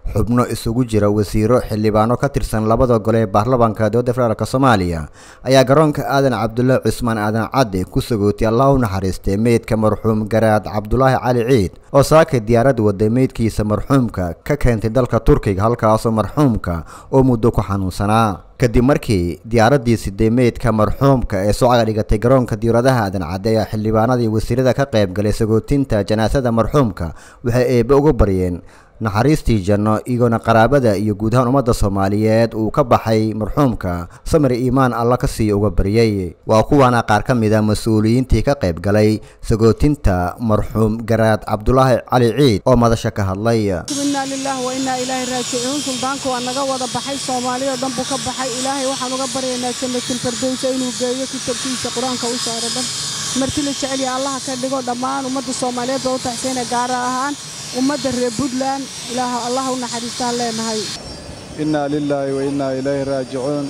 xubno isugu jira wasiiro xildhibaano ka tirsan labada gole ee baarlamaanka dowladda federaalk soomaaliya ayaa garoonka aadan cabdullaahi cusmaan aadan cadde ku sagootay allah u naxariistay meydka marxuum garaad cabdulaahi cali ciid oo saaka diyaarad waday meydkiisa marxuumka ka keentay dalka turkiga halkaasoo marxuumka oo muddo ku xanuunsanaa kadib markii diyaaraddii siday meydka marxuumka ee soo caga dhigatay garoonka diyaaradaha aadan cadde ayaa xildhibaanadii wasiirada ka qayb galay sagootinta janaasada marxuumka waxay eebbe uga baryeen naxariistii janno iyagoona qaraabada iyo guud ahaan ummadda soomaaliyeed uu ka baxay marxuumka samir iimaan alla ka siiya uga baryay waa kuwaana qaar ka mid a mas-uuliyiintii ka qayb galay sagootinta marxuum garaad cabdulaahi cali ciid oo madasha ka hadlay inaa lilaah wa inaa ilaahi raajicuun suldaanku waa naga wada baxay soomaaliya oo dhan buu ka baxay ilaahay waxaan uga baryaynaa jannatilfardowsa inuu geeyo kitabkiisa qur-aanka u saaro dhan marti la jecelya allaha ka dhigo dhammaan ummadda soomaaliyeed baa u taxsayna gaara ahaan ummadda reer puntland ilaah allaha u naxariistaan leenahay innaa lilaahi wa innaa ilayhi raajicuun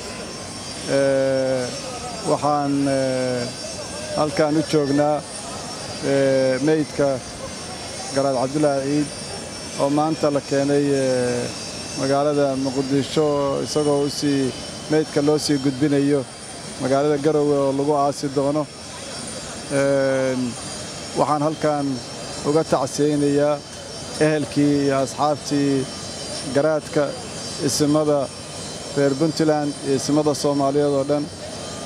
waxaan halkaan u joognaa meydka garaad cabdulaahi ciid oo maanta la keenay magaalada muqdisho isagoo u sii meydka loo sii gudbinayo magaalada garowe oo lagu aasi doono waxaan halkaan uga tacsiyaynayaa ehelkii iyo asxaabtii garaadka isimada reer puntland iyo isimada soomaaliyeed oo dhan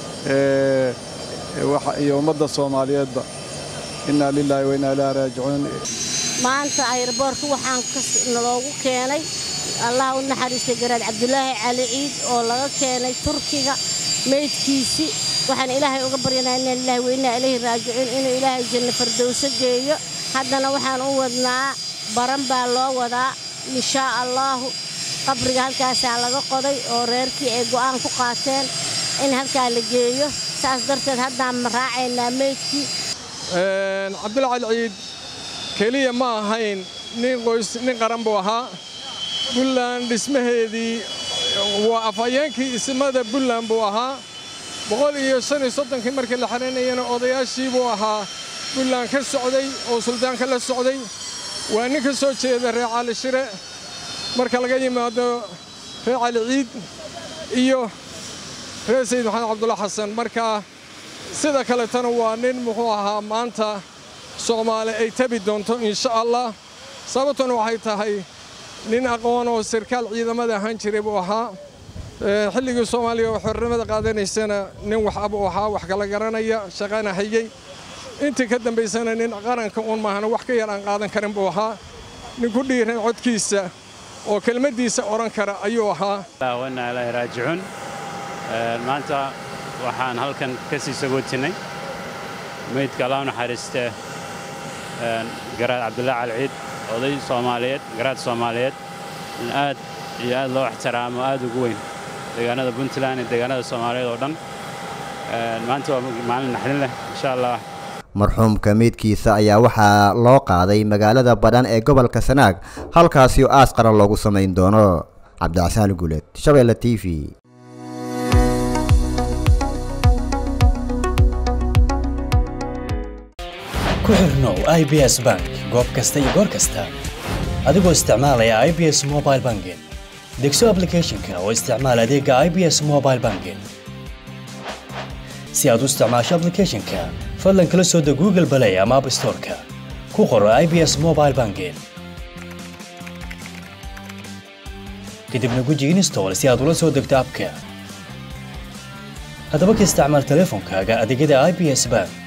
iyo ummadda soomaaliyeedba innaa lilaahi wa innaa ilaahi raajicuun maanta ayarboorka waxaan naloogu keenay allah u naxariistay garaad cabdulaahi cali ciid oo laga keenay turkiga meydkiisii waxaan ilaahay uga baryanaa inna lilahi wa innaa ilayhi raajicuun inuu ilaahay janno fardowso geeyo haddana waxaan u wadnaa baran baa loo wadaa inshaa allaahu qabriga halkaasaa laga qoday oo reerkii ay go'aan ku qaateen in halkaa la geeyo saas darteed haddaan raacaynaa meydkii cabdula cali ciid keliya ma ahayn nin qoys nin qaran buu ahaa buntland dhismaheedii waa afhayeenkii ismada buntland buu ahaa boqol iyo shan iyo soddonkii markii la xidhanayana odayaashii buu ahaa buntland ka socday oo suldaanka la socday waa nin ka soo jeeda reer cali shire marka laga yimaado reer cali ciid iyo reer sayid maxamed cabdulla xasan marka sida kaletana waa nin muxuu ahaa maanta soomaali ay tabi doonto insha allah sababtuna waxay tahay nin aqoon oo sarkaal ciidamada ahaan jiray buu ahaa xilligii soomaaliya oo xornimada qaadanaysana nin wax abuu ahaa wax kala garanaya shaqana hayey intii ka dambaysana nin qaranka uun maahana wax ka yar aan qaadan karin buu ahaa nin ku dhiiran codkiisa oo kelmaddiisa odhan kara ayuu ahaa wanaa ilaahi raajicuun maanta waxaan halkan ka sii sagootinnay meydka allah u naxariistee garaad cabdullaahi cali ciid oday soomaaliyeed garaad soomaaliyeed in aad iyo aad loo ixtiraamo aad ugu weyn deegaanada puntland iyo deegaanada soomaaliyeed oo dhan maanta waa maalin naxdin leh insha allah marxuumka meydkiisa ayaa waxaa loo qaaday magaalada badhan ee gobolka sanaag halkaasi oo aas qaran loogu samayn doono cabdicasaan guuleed shabeelle t v ku xirnow i b s bank goob kasta iyo goor kasta adigoo isticmaalaya i b s mobile banking degso ablicathonka oo isticmaal adeega i b s mobile banking si aad u isticmaasho ablicathonka fadlan kala soo deg google balay ama app storeka ku qoro i b s mobile banking kadibna guji install si aad ula soo degto abka haddaba ka isticmaal teleefonkaaga adeegyada i b s bank